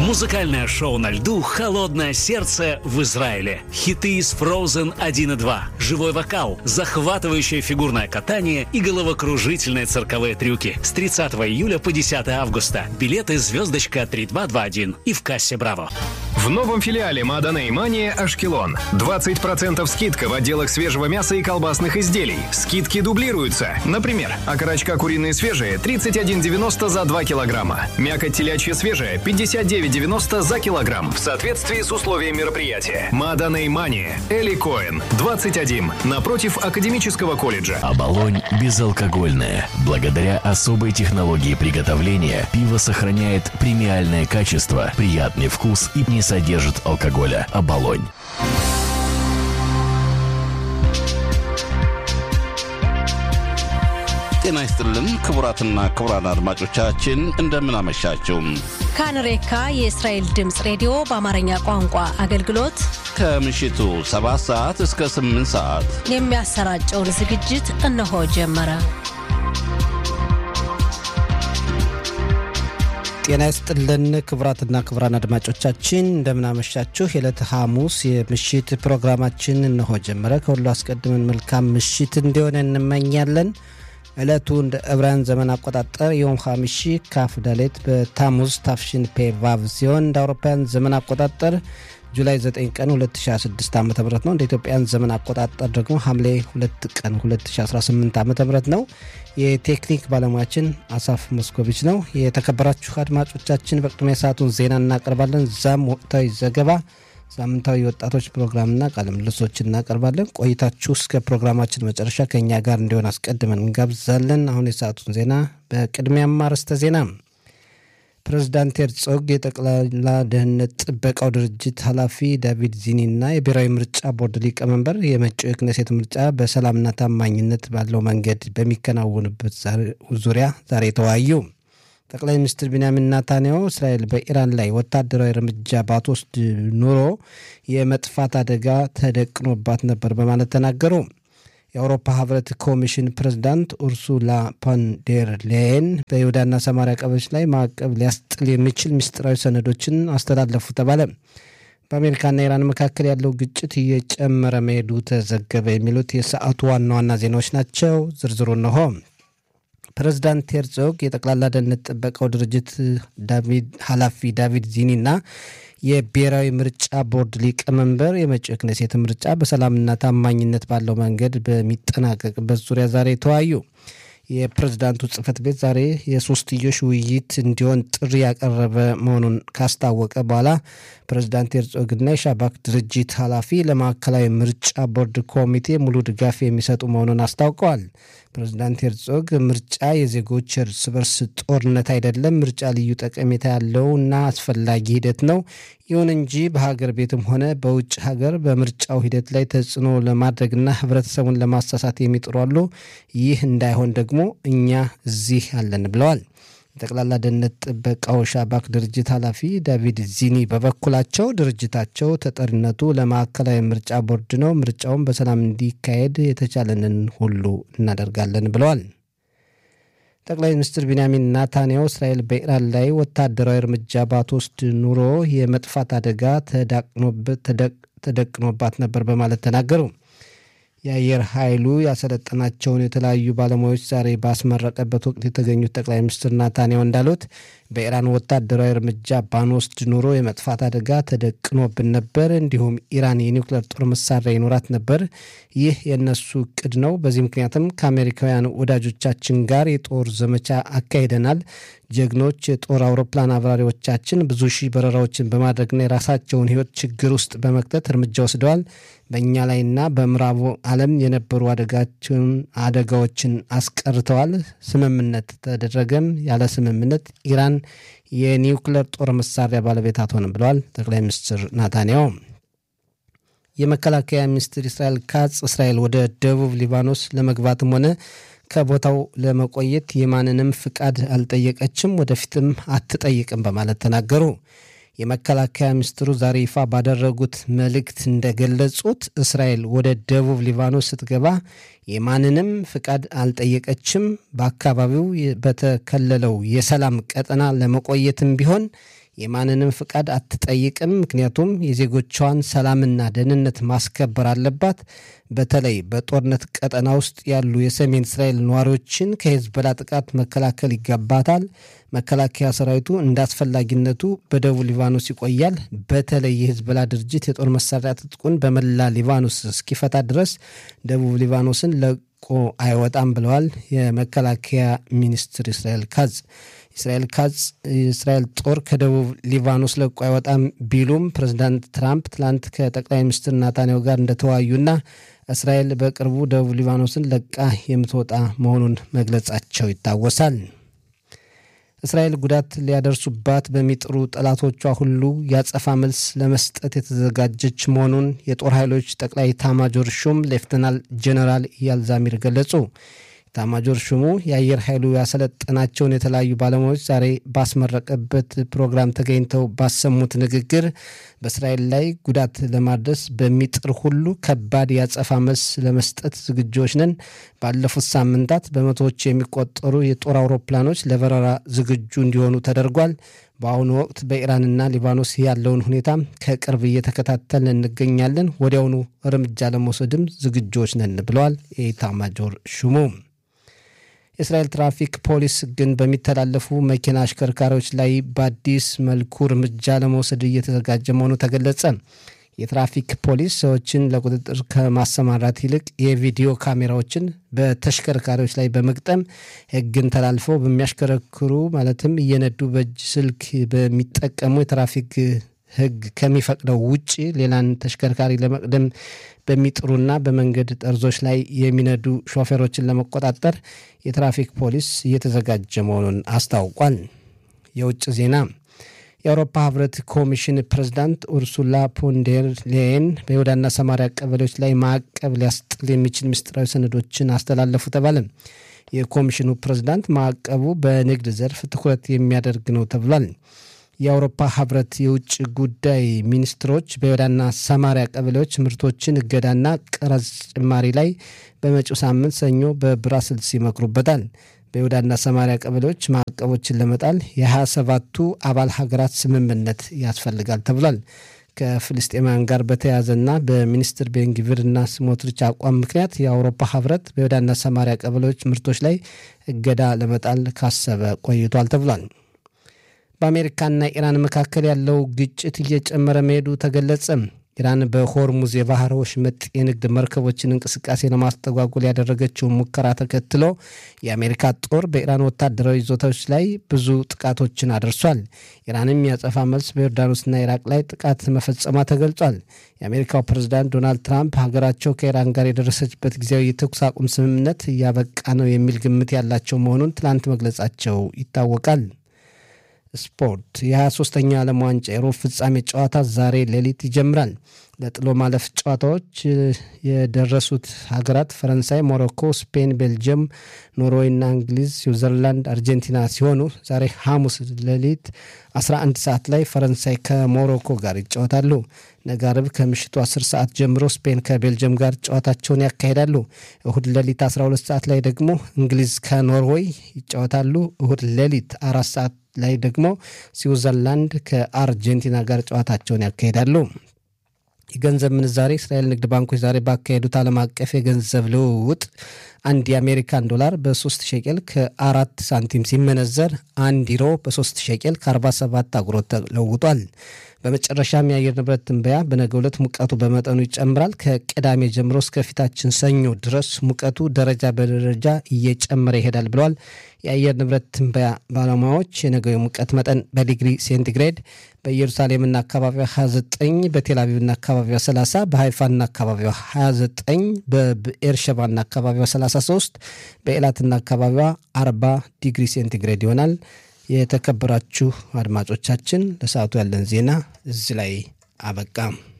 Музыкальное шоу на льду «Холодное сердце» в Израиле. Хиты из Frozen 1 и 2, живой вокал, захватывающее фигурное катание и головокружительные цирковые трюки. С 30 июля по 10 августа. Билеты «Звездочка 3221» и в кассе «Браво». В новом филиале Мадана и Мания Ашкелон. 20% скидка в отделах свежего мяса и колбасных изделий. Скидки дублируются. Например, окорочка куриные свежие 31,90 за 2 килограмма. Мякоть телячья свежая 59,90 за килограмм. В соответствии с условиями мероприятия. Мадана и Мания. Эли Коэн. 21. Напротив Академического колледжа. Оболонь безалкогольная. Благодаря особой технологии приготовления пиво сохраняет премиальное качество, приятный вкус и не содержит алкоголя. Оболонь. ጤና ይስጥልን ክቡራትና ክቡራን አድማጮቻችን እንደምን አመሻችሁ። ካንሬካ የእስራኤል ድምፅ ሬዲዮ በአማርኛ ቋንቋ አገልግሎት ከምሽቱ 7 ሰዓት እስከ 8 ሰዓት የሚያሰራጨውን ዝግጅት እነሆ ጀመረ። ጤና ይስጥልን ክቡራትና ክቡራን አድማጮቻችን እንደምናመሻችሁ። የዕለተ ሐሙስ የምሽት ፕሮግራማችን እነሆ ጀመረ። ከሁሉ አስቀድመን መልካም ምሽት እንዲሆን እንመኛለን። ዕለቱ እንደ ዕብራውያን ዘመን አቆጣጠር የዮም ሐሚሺ ካፍ ዳሌት በታሙዝ ታፍሽን ፔ ቫቭ ሲሆን እንደ አውሮፓውያን ዘመን አቆጣጠር ጁላይ 9 ቀን 2016 ዓ ም ነው። እንደ ኢትዮጵያን ዘመን አቆጣጠር ደግሞ ሐምሌ 2 ቀን 2018 ዓ ም ነው። የቴክኒክ ባለሙያችን አሳፍ ሞስኮቪች ነው። የተከበራችሁ አድማጮቻችን በቅድሚያ ሰዓቱን ዜና እናቀርባለን። ዛም ወቅታዊ ዘገባ ሳምንታዊ የወጣቶች ፕሮግራምና ቃለ ምልልሶች እናቀርባለን። ቆይታችሁ እስከ ፕሮግራማችን መጨረሻ ከእኛ ጋር እንዲሆን አስቀድመን እንጋብዛለን። አሁን የሰዓቱን ዜና በቅድሚያም አርዕስተ ዜና። ፕሬዚዳንት ሄርጾግ የጠቅላላ ደህንነት ጥበቃው ድርጅት ኃላፊ ዳቪድ ዚኒና የብሔራዊ ምርጫ ቦርድ ሊቀመንበር የመጪው የክነሴት ምርጫ በሰላምና ታማኝነት ባለው መንገድ በሚከናወንበት ዙሪያ ዛሬ ተወያዩ። ጠቅላይ ሚኒስትር ቢንያሚን ናታንያሁ እስራኤል በኢራን ላይ ወታደራዊ እርምጃ ባትወስድ ኑሮ የመጥፋት አደጋ ተደቅኖባት ነበር በማለት ተናገሩ። የአውሮፓ ህብረት ኮሚሽን ፕሬዝዳንት ኡርሱላ ፖንዴር ሌየን በይሁዳና ሰማሪያ ቀበሌዎች ላይ ማዕቀብ ሊያስጥል የሚችል ምስጢራዊ ሰነዶችን አስተላለፉ ተባለ። በአሜሪካና ኢራን መካከል ያለው ግጭት እየጨመረ መሄዱ ተዘገበ። የሚሉት የሰዓቱ ዋና ዋና ዜናዎች ናቸው። ዝርዝሩ እንሆ። ፕሬዚዳንት ሄርዞግ የጠቅላላ ደህንነት ጥበቃው ድርጅት ዳቪድ ኃላፊ ዳቪድ ዚኒና የብሔራዊ ምርጫ ቦርድ ሊቀመንበር የመጪው ክኔሴት ምርጫ በሰላምና ታማኝነት ባለው መንገድ በሚጠናቀቅበት ዙሪያ ዛሬ ተወያዩ። የፕሬዝዳንቱ ጽህፈት ቤት ዛሬ የሶስትዮሽ ውይይት እንዲሆን ጥሪ ያቀረበ መሆኑን ካስታወቀ በኋላ ፕሬዝዳንት ሄርዞግና የሻባክ ድርጅት ኃላፊ ለማዕከላዊ ምርጫ ቦርድ ኮሚቴ ሙሉ ድጋፍ የሚሰጡ መሆኑን አስታውቀዋል። ፕሬዝዳንት ሄርዞግ ምርጫ የዜጎች እርስ በርስ ጦርነት አይደለም፣ ምርጫ ልዩ ጠቀሜታ ያለው እና አስፈላጊ ሂደት ነው። ይሁን እንጂ በሀገር ቤትም ሆነ በውጭ ሀገር በምርጫው ሂደት ላይ ተጽዕኖ ለማድረግና ህብረተሰቡን ለማሳሳት የሚጥሩ አሉ። ይህ እንዳይሆን ደግሞ እኛ እዚህ አለን ብለዋል። የጠቅላላ ደህንነት ጥበቃው ሻባክ ድርጅት ኃላፊ ዳቪድ ዚኒ በበኩላቸው ድርጅታቸው ተጠሪነቱ ለማዕከላዊ ምርጫ ቦርድ ነው፣ ምርጫውን በሰላም እንዲካሄድ የተቻለንን ሁሉ እናደርጋለን ብለዋል። ጠቅላይ ሚኒስትር ቢንያሚን ናታንያሁ እስራኤል በኢራን ላይ ወታደራዊ እርምጃ ባትወስድ ኑሮ የመጥፋት አደጋ ተደቅኖባት ነበር በማለት ተናገሩ። የአየር ኃይሉ ያሰለጠናቸውን የተለያዩ ባለሙያዎች ዛሬ ባስመረቀበት ወቅት የተገኙት ጠቅላይ ሚኒስትር ናታንያሁ እንዳሉት በኢራን ወታደራዊ እርምጃ ባንወስድ ኑሮ የመጥፋት አደጋ ተደቅኖብን ነበር። እንዲሁም ኢራን የኒውክሌር ጦር መሳሪያ ይኖራት ነበር። ይህ የእነሱ እቅድ ነው። በዚህ ምክንያትም ከአሜሪካውያን ወዳጆቻችን ጋር የጦር ዘመቻ አካሂደናል። ጀግኖች የጦር አውሮፕላን አብራሪዎቻችን ብዙ ሺህ በረራዎችን በማድረግና የራሳቸውን ሕይወት ችግር ውስጥ በመክተት እርምጃ ወስደዋል። በእኛ ላይና በምዕራቡ ዓለም የነበሩ አደጋዎችን አስቀርተዋል። ስምምነት ተደረገም። ያለ ስምምነት ኢራን የኒውክሌር ጦር መሳሪያ ባለቤት አትሆንም ብለዋል ጠቅላይ ሚኒስትር ናታንያሁ። የመከላከያ ሚኒስትር እስራኤል ካጽ እስራኤል ወደ ደቡብ ሊባኖስ ለመግባትም ሆነ ከቦታው ለመቆየት የማንንም ፍቃድ አልጠየቀችም፣ ወደፊትም አትጠይቅም በማለት ተናገሩ። የመከላከያ ሚኒስትሩ ዛሬ ይፋ ባደረጉት መልእክት እንደገለጹት እስራኤል ወደ ደቡብ ሊባኖስ ስትገባ የማንንም ፍቃድ አልጠየቀችም። በአካባቢው በተከለለው የሰላም ቀጠና ለመቆየትም ቢሆን የማንንም ፍቃድ አትጠይቅም፣ ምክንያቱም የዜጎቿን ሰላምና ደህንነት ማስከበር አለባት። በተለይ በጦርነት ቀጠና ውስጥ ያሉ የሰሜን እስራኤል ነዋሪዎችን ከሄዝቦላ ጥቃት መከላከል ይገባታል። መከላከያ ሰራዊቱ እንደ አስፈላጊነቱ በደቡብ ሊባኖስ ይቆያል። በተለይ የሄዝቦላ ድርጅት የጦር መሳሪያ ትጥቁን በመላ ሊባኖስ እስኪፈታ ድረስ ደቡብ ሊባኖስን ለቆ አይወጣም ብለዋል የመከላከያ ሚኒስትር እስራኤል ካዝ። እስራኤል ካዝ የእስራኤል ጦር ከደቡብ ሊባኖስ ለቆ አይወጣም ቢሉም ፕሬዚዳንት ትራምፕ ትላንት ከጠቅላይ ሚኒስትር ናታንያሁ ጋር እንደተወያዩና እስራኤል በቅርቡ ደቡብ ሊባኖስን ለቃ የምትወጣ መሆኑን መግለጻቸው ይታወሳል። እስራኤል ጉዳት ሊያደርሱባት በሚጥሩ ጠላቶቿ ሁሉ ያጸፋ መልስ ለመስጠት የተዘጋጀች መሆኑን የጦር ኃይሎች ጠቅላይ ኤታማዦር ሹም ሌፍተናል ጄኔራል ኢያል ዛሚር ገለጹ። ኤታማዦር ሹሙ የአየር ኃይሉ ያሰለጠናቸውን የተለያዩ ባለሙያዎች ዛሬ ባስመረቀበት ፕሮግራም ተገኝተው ባሰሙት ንግግር በእስራኤል ላይ ጉዳት ለማድረስ በሚጥር ሁሉ ከባድ ያጸፋ መልስ ለመስጠት ዝግጆች ነን። ባለፉት ሳምንታት በመቶዎች የሚቆጠሩ የጦር አውሮፕላኖች ለበረራ ዝግጁ እንዲሆኑ ተደርጓል። በአሁኑ ወቅት በኢራንና ሊባኖስ ያለውን ሁኔታ ከቅርብ እየተከታተልን እንገኛለን። ወዲያውኑ እርምጃ ለመውሰድም ዝግጆች ነን ብለዋል የኢታማጆር ሹሙ። የእስራኤል ትራፊክ ፖሊስ ግን በሚተላለፉ መኪና አሽከርካሪዎች ላይ በአዲስ መልኩ እርምጃ ለመውሰድ እየተዘጋጀ መሆኑ ተገለጸ። የትራፊክ ፖሊስ ሰዎችን ለቁጥጥር ከማሰማራት ይልቅ የቪዲዮ ካሜራዎችን በተሽከርካሪዎች ላይ በመግጠም ሕግን ተላልፈው በሚያሽከረክሩ ማለትም እየነዱ በእጅ ስልክ በሚጠቀሙ የትራፊክ ሕግ ከሚፈቅደው ውጭ ሌላን ተሽከርካሪ ለመቅደም በሚጥሩና በመንገድ ጠርዞች ላይ የሚነዱ ሾፌሮችን ለመቆጣጠር የትራፊክ ፖሊስ እየተዘጋጀ መሆኑን አስታውቋል። የውጭ ዜና የአውሮፓ ህብረት ኮሚሽን ፕሬዝዳንት ኡርሱላ ፖንዴር ሌየን በይሁዳና ሰማሪያ ቀበሌዎች ላይ ማዕቀብ ሊያስጥል የሚችል ምስጢራዊ ሰነዶችን አስተላለፉ ተባለ። የኮሚሽኑ ፕሬዝዳንት ማዕቀቡ በንግድ ዘርፍ ትኩረት የሚያደርግ ነው ተብሏል። የአውሮፓ ህብረት የውጭ ጉዳይ ሚኒስትሮች በይሁዳና ሰማሪያ ቀበሌዎች ምርቶችን እገዳና ቀረጽ ጭማሪ ላይ በመጪው ሳምንት ሰኞ በብራስልስ ይመክሩበታል። በይሁዳና ሰማሪያ ቀበሌዎች ማዕቀቦችን ለመጣል የሀያ ሰባቱ አባል ሀገራት ስምምነት ያስፈልጋል ተብሏል። ከፍልስጤማውያን ጋር በተያያዘና በሚኒስትር ቤንግቪርና ስሞትሪች አቋም ምክንያት የአውሮፓ ህብረት በይሁዳና ሰማሪያ ቀበሌዎች ምርቶች ላይ እገዳ ለመጣል ካሰበ ቆይቷል ተብሏል። በአሜሪካና ኢራን መካከል ያለው ግጭት እየጨመረ መሄዱ ተገለጸ። ኢራን በሆርሙዝ የባህር ወሽመጥ የንግድ መርከቦችን እንቅስቃሴ ለማስተጓጎል ያደረገችውን ሙከራ ተከትሎ የአሜሪካ ጦር በኢራን ወታደራዊ ይዞታዎች ላይ ብዙ ጥቃቶችን አድርሷል። ኢራንም ያጸፋ መልስ በዮርዳኖስና ኢራቅ ላይ ጥቃት መፈጸሟ ተገልጿል። የአሜሪካው ፕሬዝዳንት ዶናልድ ትራምፕ ሀገራቸው ከኢራን ጋር የደረሰችበት ጊዜያዊ የተኩስ አቁም ስምምነት እያበቃ ነው የሚል ግምት ያላቸው መሆኑን ትላንት መግለጻቸው ይታወቃል። ስፖርት የ23ኛ ዓለም ዋንጫ የሩብ ፍጻሜ ጨዋታ ዛሬ ሌሊት ይጀምራል። ለጥሎ ማለፍ ጨዋታዎች የደረሱት ሀገራት ፈረንሳይ፣ ሞሮኮ፣ ስፔን፣ ቤልጅየም፣ ኖርዌይና እንግሊዝ፣ ስዊዘርላንድ፣ አርጀንቲና ሲሆኑ ዛሬ ሐሙስ ሌሊት 11 ሰዓት ላይ ፈረንሳይ ከሞሮኮ ጋር ይጫወታሉ። ነገ አርብ ከምሽቱ 10 ሰዓት ጀምሮ ስፔን ከቤልጅየም ጋር ጨዋታቸውን ያካሂዳሉ። እሁድ ሌሊት 12 ሰዓት ላይ ደግሞ እንግሊዝ ከኖርዌይ ይጫወታሉ። እሁድ ሌሊት አራት ሰዓት ላይ ደግሞ ስዊዘርላንድ ከአርጀንቲና ጋር ጨዋታቸውን ያካሂዳሉ። የገንዘብ ምንዛሬ እስራኤል ንግድ ባንኮች ዛሬ ባካሄዱት ዓለም አቀፍ የገንዘብ ልውውጥ አንድ የአሜሪካን ዶላር በ3 ሸቄል ከአራት ሳንቲም ሲመነዘር አንድ ዩሮ በ3 ሸቄል ከ47 አጉሮት ተለውጧል። በመጨረሻም የአየር ንብረት ትንበያ በነገው ዕለት ሙቀቱ በመጠኑ ይጨምራል። ከቅዳሜ ጀምሮ እስከ ፊታችን ሰኞ ድረስ ሙቀቱ ደረጃ በደረጃ እየጨመረ ይሄዳል ብለዋል የአየር ንብረት ትንበያ ባለሙያዎች። የነገው የሙቀት መጠን በዲግሪ ሴንቲግሬድ በኢየሩሳሌምና አካባቢዋ 29፣ በቴልአቪቭና አካባቢዋ 30፣ በሃይፋና አካባቢዋ 29፣ በብኤርሸባና አካባቢዋ 33፣ በኤላትና አካባቢዋ 40 ዲግሪ ሴንቲግሬድ ይሆናል። የተከበራችሁ አድማጮቻችን ለሰዓቱ ያለን ዜና እዚህ ላይ አበቃ።